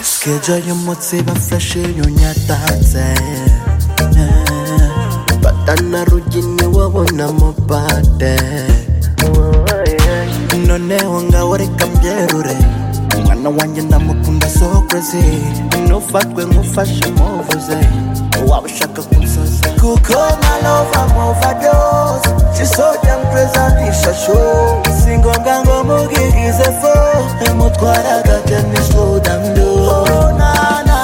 Siedzieli mocy bafashe nyonyatatse batana rugini wabona mubade noneho ngaho reka mbyerure umwana wanjye ndamukunda sokoze nufatwe nkufashe muvuze waba ushaka kunsoza kuko nalova movados sisojya mpurezanisha shu si ngombwa ngo mubwirize fo mutwara agatenisudamdu nana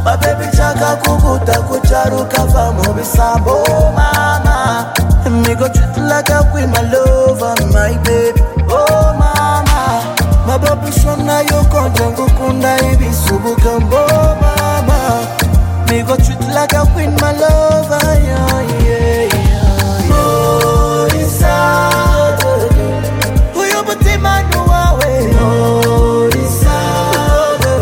babebi nshaka kuguta kucyaro ukava mu bisambo mama nigo cutulaga kwi malova my baby oh mama mababishona yokonje ngukunda ibisubuka mbo mama nigo cutulaga kwi malova yeah, yeah, yeah. Oh, isadodo. Uyu mutima ni uwawe. Oh, isadodo.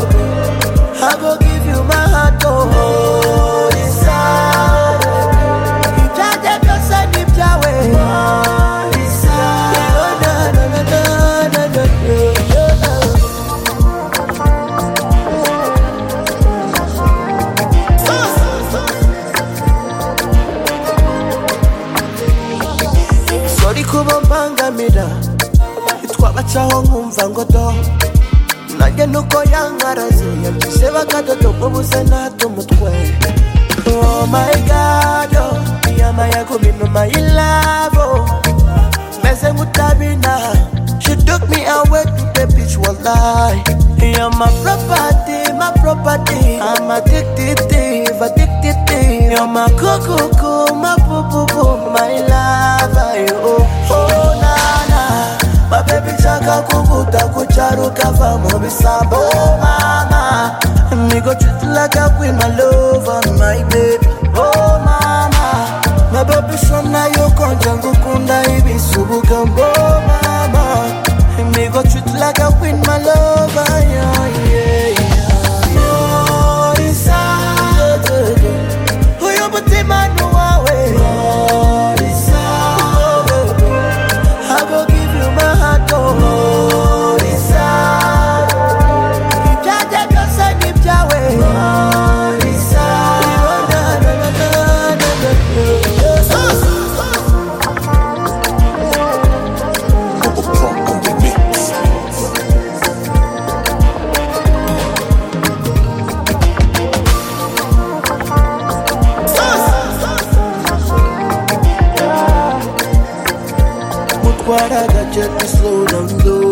I go give you my heart, oh, isadodo. Ibyaje byose ni ibyawe. Oh, isadodo. Na, na, na, na, na, na, na, na. sorry kuba mbangamira twabacaho nkumva ngo do nanjye nuko yankaraze yabyise bakadodo ngo buze nahata umutwe oh my god oh, iyama yaguminuma y'ilabo meze nk'utabina she took me away to the beach wallahi You're my property, my property I'm addicted, addicted You're my cuckoo, my boo-boo-boo My lover, you Oh, na-na My baby chaka kukuta kucharu kava mubisambo Mama Nigo treat you like a queen, my lover, my baby Oh, mama My baby shona yokonja ngukunda ibisubuka mbo mama Nigo treat you like a queen, my lover, yeah, yeah, yeah Oh, inside uyu mutima ni uwawe Morisa I will give you my heart oh Morisa Ibyanjye byose ni ibyawe Morisa Na, na, na, na, na, na, na. mutwara agace ni slow down low